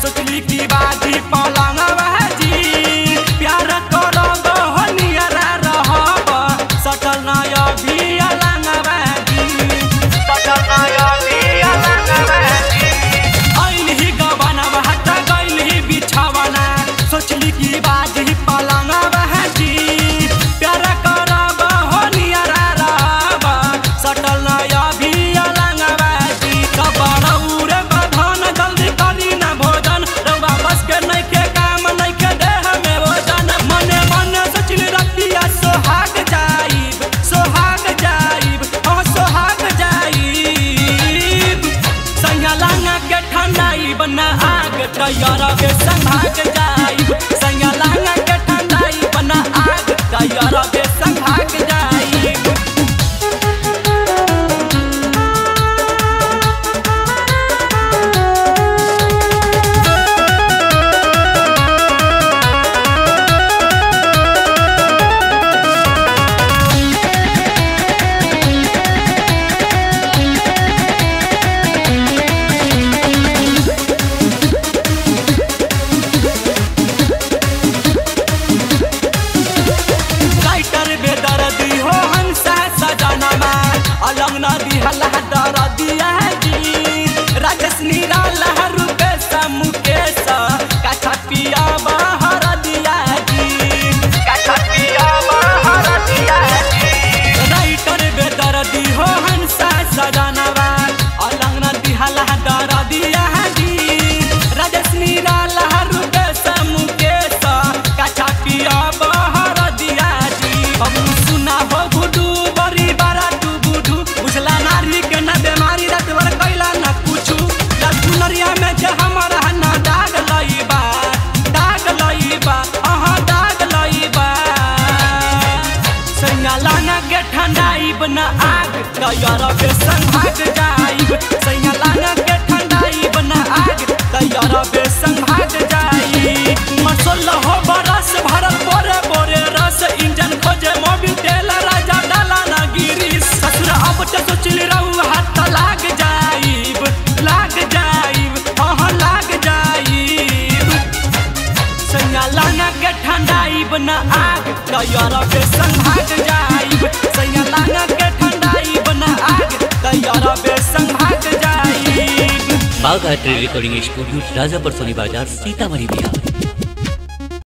सोचली की बाजी पलंगवा जी प्यार करब हो नियरा रहब सटल नय भी अलंगवा जी सटल नय भी अलंगवा जी ऐलही गबनवा हट गइलही बिछवना सोचली की बाजी पलंगवा जी प्यार करब हो नियरा रहब सटल नय भी अलंगवा जी कबरौर बधन जल्दी करी न भोजन रउआ बस के नइखे काम नइखे देह में वजन मने मने सोचली रतिया सोहाग जाइब सोहाग जाइब हाँ सोहाग जाइब सैया लांगा के ठंडाइब न आग तैयार के संभाग जाइब सैया लांगा के ठंडाइब न आग तैयार के संभाग जाइब राइटर बेदर्दी हो हंसा सजनमा अलंग नदी हल्ला दर दिया जी राजेश निराला रुपेश मुकेश काछा पिया बहर दिया जी काछा पिया बहर दिया जी राइटर बेदर्दी हो हंसा सजनवा अलंग नदी हल्ला दर दिया जी राजेश निराला रुपेश मुकेश काछा पिया बहर दिया जी हम सुना हो गुडू बड़ी बारा तू बुझू बुझला नारी के न बेमारी रात भर कैला न कुछू लड़कुनरिया में जे हमारा न दाग लईबा दाग लईबा अहाँ दाग लईबा सैया लाना के ठंडाइब न आग तैयार के संभाग जाइब सैया लाना के ठंडाइब न आग तैयार के संभाग जाइब मसल हो बरस भरल बोरे बोरे रस इंजन खोजे मोबिल तेल राजा डाला ना गिरी ससुर अब तो सोचली रहू हाथ लाग जाइब लाग जाइब हाँ लाग जाइब सैया लाना के ठंडाइब न आग तैयार के संभाग जाइब सैया लाना के ठंडाइब न आग तैयार के संभाग जाइब बाघ आर्ट रिकॉर्डिंग स्टूडियो राजापुर सोनी बाजार सीतामढ़ी बिहार